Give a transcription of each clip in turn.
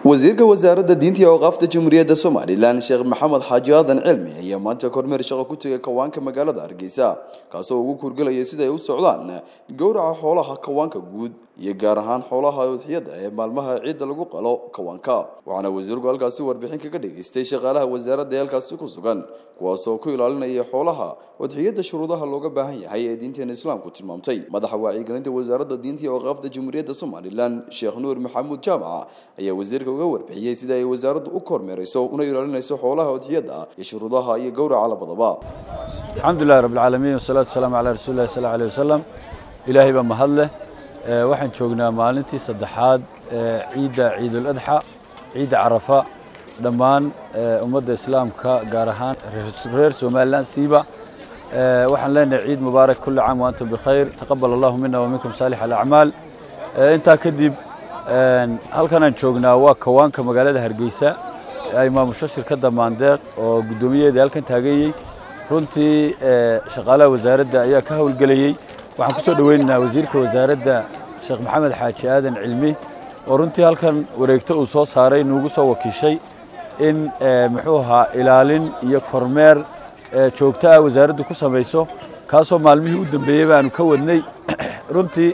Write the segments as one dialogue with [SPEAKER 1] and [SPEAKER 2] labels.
[SPEAKER 1] wasiirka wasaaradda diinta iyo awqaafta jamhuuriyadda somalilan sheekh maxamed xaaji aadan cilmi ayaa maanta kormeer shaqo ku tegay kawaanka magaalada hargeysa kaasoo ugu kurgelaya sida ay u socdaan gowraca xoolaha kawaanka guud iyo gaar ahaan xoolaha udxiyada ee maalmaha ciidda lagu qalo kawaanka waxaana wasiirku halkaasi warbixin kaga dhageystay shaqaalaha wasaaradda ee halkaasi ku sugan kuwaasoo ku ilaalinaya xoolaha udxiyada shuruudaha looga baahan yahay ee diinteena islaamku tilmaamtay madaxa wacyigelinta wasaaradda diinta iyo awqaafta jamhuuriyadda somalilan sheekh nuur maxamuud jaamac ayaa wasiirka uga warbixiyey sida ay wasaaraddu u kormeerayso una ilaalinayso xoolaha udxiyada iyo shuruudaha iyo gowraca labadaba
[SPEAKER 2] alxamdu lilahi rabb alcaalamiin wasalaatu wasalaamu calaa rasuuli llahi sal alay wasalam ilaahay baa mahad leh waxaan joognaa maalintii saddexaad ee ciidda ciidul adxa ciidda carafa dhammaan ummadda islaamka gaar ahaan reer somalilan siiba waxaan leenahay ciid mubaarak kulli caam waantum bikhayr taqabal allahu mina wa minkum saalix alacmaal intaa kadib halkan aan joognaa waa kawaanka magaalada hargeysa ay maamusho shirkadda maandeeq oo guddoomiyaheeda halkan taaganyey runtii shaqaalaha wasaaradda ayaa ka howlgelayey waxaan ku soo dhoweynaynaa wasiirka wasaaradda sheekh maxamed xaaji aadan cilmi oo runtii halkan wareegto uu soo saaray nuugu soo wakiishay in muxuu ahaa ilaalin iyo kormeer joogto ah wasaaraddu ku samayso kaasoo maalmihii u dambeeyey baanu ka wadnay runtii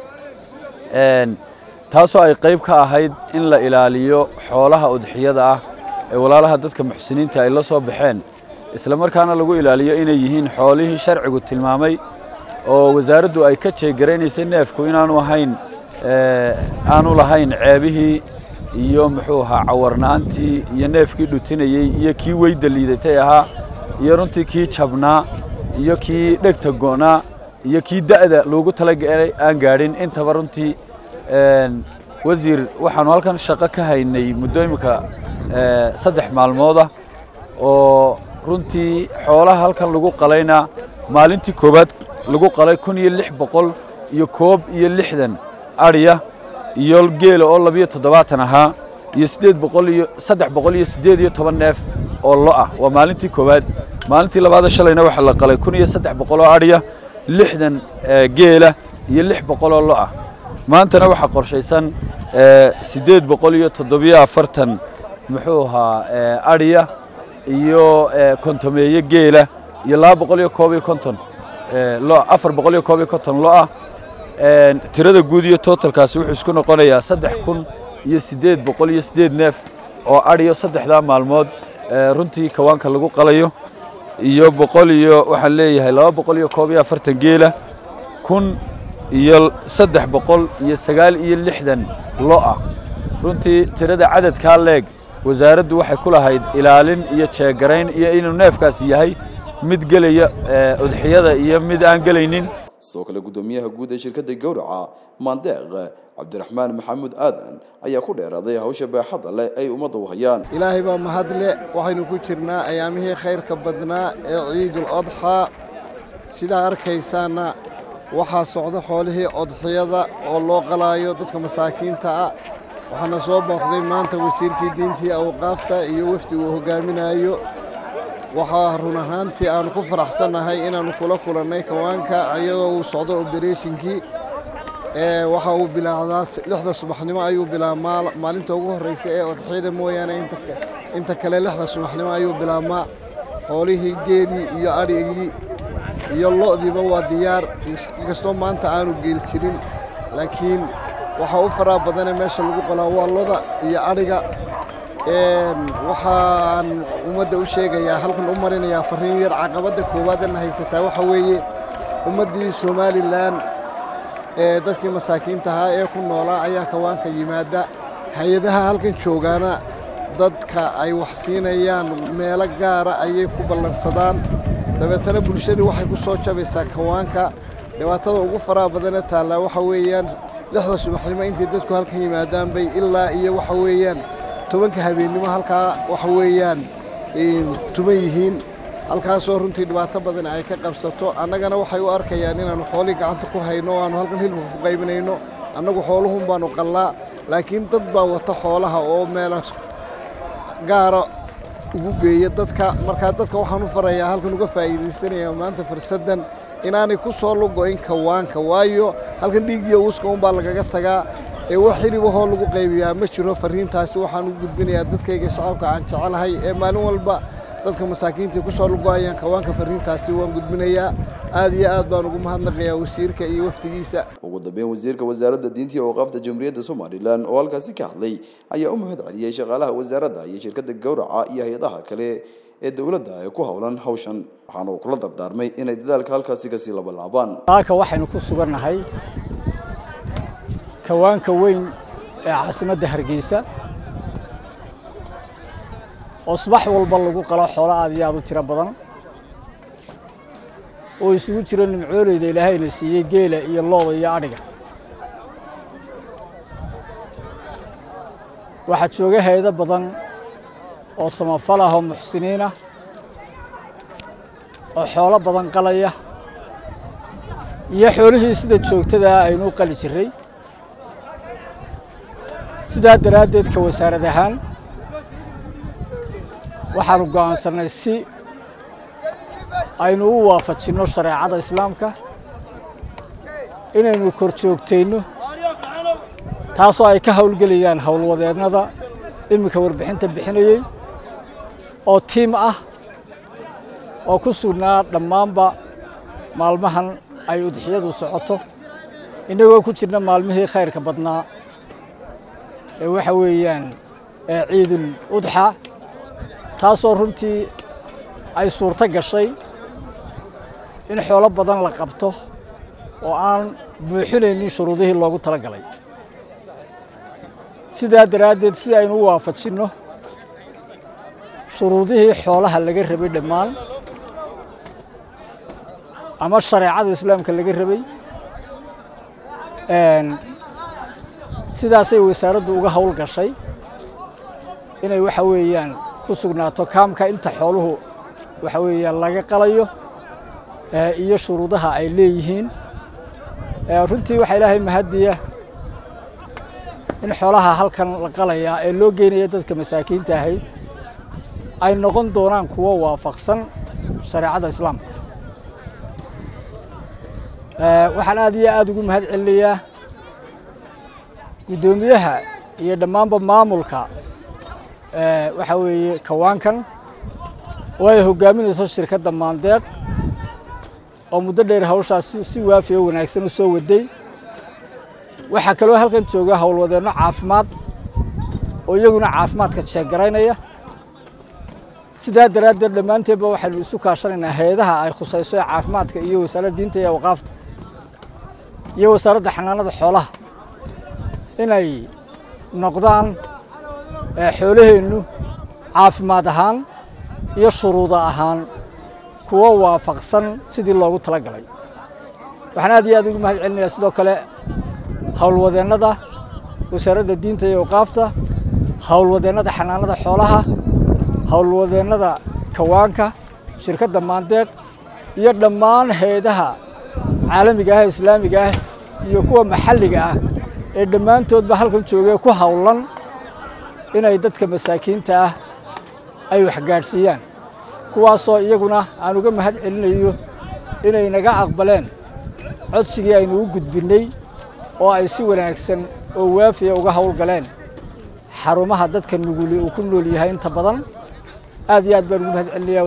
[SPEAKER 2] taasoo ay qayb ka ahayd in la ilaaliyo xoolaha udxiyada ah ee walaalaha dadka muxsiniinta ay la soo baxeen isla markaana lagu ilaaliyo inay yihiin xoolihii sharcigu tilmaamay oo wasaaraddu ay ka jeegaraynaysay neefku inaanu ahayn aanu lahayn ceebihii iyo muxuu ahaa cawarna'antii iyo neefkii dhutinayey iyo kii weyda liidatay ahaa iyo runtii kii jabnaa iyo kii dhegta go'naa iyo kii da'da loogu talagalay aan gaadhin intaba runtii wasiir waxaanu halkan shaqo ka haynay muddo imika saddex maalmoodah oo runtii xoolaha halkan lagu qalayna maalintii koowaad lagu qalay kun iyo lix boqol iyo koob iyo lixdan adhiya iyo geela oo labiyo toddobaatan ahaa iyo siddeed boqol iyo saddex boqol iyo siddeed iyo toban neef oo lo ah waa maalintii koowaad maalintii labaada shalayna waxaa la qalay kun iyo saddex boqol oo adhiya lixdan geela iyo lix boqol oo lo ah maantana waxaa qorshaysan siddeed boqol iyo toddobiyo afartan muxuu ahaa adhiya iyo kontomeeye geela iyo laba boqol iyo koob iyo konton lo afar boqol iyo koob iyo konton lo ah tirada guud iyo totalkaasi wuxuu isku noqonayaa saddex kun iyo siddeed boqol iyo siddeed neef oo adhiyo saddexdaa maalmood runtii kawaanka lagu qalayo iyo boqol iyo waxaan leeyahay laba boqol iyo koob iyo afartan geela kun iyo saddex boqol iyo sagaal iyo lixdan lo ah runtii tirada cadadkaa leeg wasaaraddu waxay ku lahayd ilaalin iyo jeegarayn iyo inuu neefkaasi yahay mid gelaya udxiyada iyo mid aan gelaynin
[SPEAKER 1] sidoo kale guddoomiyaha guud ee shirkadda gowraca maandeeq cabdiraxmaan maxamuud aadan ayaa ku dheeraaday hawsha baaxadda leh ay ummadda u hayaan
[SPEAKER 3] ilaahay baa mahadle waxaynu ku jirnaa ayaamihii khayrka badnaa ee ciidul odxaa sidaa arkaysaana waxaa socda xoolihii odxiyada oo loo qalaayo dadka masaakiinta ah waxaana soo booqday maanta wasiirkii diintii awqaafta iyo wafdi uu hogaaminayo waxaa run ahaantii aanu ku faraxsannahay inaannu kula kulannay kawaanka iyadoo uu socdo obereshinkii waxa uu bilaacdaa lixda subaxnimo ayuu bilaabmaa maalinta ugu horraysa ee odxiyada mooyaane inta kale lixda subaxnimo ayuu bilaabmaa xoolihii geelii iyo adhigii iyo lo'diiba waa diyaar inkastoo maanta aanu geel jirin laakiin waxaa u faraa badane meesha lagu qalaa waa loda iyo adhiga waxaan ummadda u sheegayaa halkan u marinayaa farriin yar caqabadda koowaadana haysataa waxa weeye ummaddii somalilan ee dadkii masaakiinta ahaa ee ku noolaa ayaa kawaanka yimaada hay-adaha halkan joogaana dadka ay wax siinayaan meelo gaara ayay ku ballansadaan dabeetana bulshadii waxay ku soo jabaysaa kawaanka dhibaatada ugu faraha badane taallaa waxa weeyaan lixda subaxnimo intay dadku halkan yimaadaan bay ilaa iyo waxa weeyaan tobanka habeennimo halkaa waxa weeyaan tuban yihiin halkaasoo runtii dhibaato badan ay ka qabsato annagana waxay u arkayaan inaannu xoolii gacanta ku hayno o aannu halkan hilibka ku qaybinayno annagu xooluhun baannu qallaa laakiin dad baa wata xoolaha oo meela gaara ugu geeya dadka markaa dadka waxaan u farayaa halkan uga faa'iidaysanaya maanta fursaddan inaanay ku soo lugo'in kawaanka waayo halkan dhiig iyo uuska unbaa lagaga tagaa ee wax xilibahoo lagu qaybiyaa ma jiro farriintaasi waxaan u gudbinayaa dadkayga shacabka aan jecelahay ee maalin walba dadka masaakiintii ku soo lugo-ayaan kawaanka farriintaasi waan gudbinayaa aad iyo aad baan ugu mahadnaqayaa wasiirka iyo wafdigiisa
[SPEAKER 1] ugu dambeyn wasiirka wasaaradda diinta iyo awqaafta jamhuuriyadda somalilan oo halkaasi ka hadlay ayaa u mahad celiyey shaqaalaha wasaaradda iyo shirkadda gowraca iyo hay-adaha kale ee dowladda ee ku howlan hawshan waxaana uu kula dardaarmay inay dadaalka halkaasi kasii labalaabaan
[SPEAKER 4] halka waxaynu ku sugannahay kawaanka weyn ee caasimadda hargeysa oo subax walba lagu qalo xoolo aad iyo aad u tiro badan oo isugu jiro nimcooleyda ilaahayna siiyey geela iyo looda iyo adhiga waxaa jooga hay-ado badan oo samafal ah oo muxsiniin ah oo xoolo badan qalaya iyo xoolihii sida joogtadaa aynu u qali jirray sidaa daraaddeed ka wasaarad ahaan waxaanu go'aansannay si aynu u waafajinno shareecada islaamka inaynu kor joogtayno taasoo ay ka howlgelayaan howlwadeennada iminka warbixinta bixinayey oo tiim ah oo ku sugnaa dhammaanba maalmahan ay udixiyadu socoto innagoo ku jirna maalmihii khayrka badnaa ee waxa weeyaan ciidul udxa taasoo runtii ay suurto gashay in xoolo badan la qabto oo aan buuxinaynin shuruudihii loogu tala galay sidaa daraaddeed si aynu u waafajinno shuruudihii xoolaha laga rabay dhammaan ama shareecada islaamka laga rabay sidaasay wasaaraddu uga howl gashay inay waxa weeyaan ku sugnaato kaamka inta xooluhu waxa weeyaan laga qalayo iyo shuruudaha ay leeyihiin runtii waxaa ilaahay mahadiya in xoolaha halkan la qalayaa ee loo geynaya dadka masaakiinta ahayd ay noqon doonaan kuwo waafaqsan shareecada islaamka waxaan aad iyo aad ugu mahad celinayaa guddoomiyaha iyo dhammaanba maamulka waxa weeye kawaankan oo ay hoggaaminayso shirkadda maandeeq oo muddo dheer hawshaas si waafiya wanaagsan u soo waday waxaa kaloo halkan jooga howlwadeenno caafimaad oo iyaguna caafimaadka jeeggaraynaya sidaa daraaddeed dhammaanteedba waxaynu isu kaashanaynaa hay-adaha ay khusayso ee caafimaadka iyo wasaaradda diinta iyo awqaafta iyo wasaaradda xanaanada xoolaha inay noqdaan xoolaheennu caafimaad ahaan iyo shuruuda ahaan kuwo waafaqsan sidii loogu tala galay waxaan aad iyo aad ugu mahad celinayaa sidoo kale howlwadeennada wasaaradda diinta iyo awqaafta howlwadeennada xanaanada xoolaha howlwadeennada kawaanka shirkadda maandeeq iyo dhammaan hay-adaha caalamiga ah islaamiga ah iyo kuwa maxalliga ah ee dhammaantoodba halkan joogee ku howlan inay dadka masaakiinta ah ay waxgaadhsiiyaan kuwaasoo iyaguna aan uga mahad celinayo inay naga aqbaleen codsigii aynu u gudbinnay oo ay si wanaagsan oo waafiya uga howlgaleen xarumaha dadka nuguli uu ku nool yahay inta badan aad iyo aad baan ugu mahad celinayaa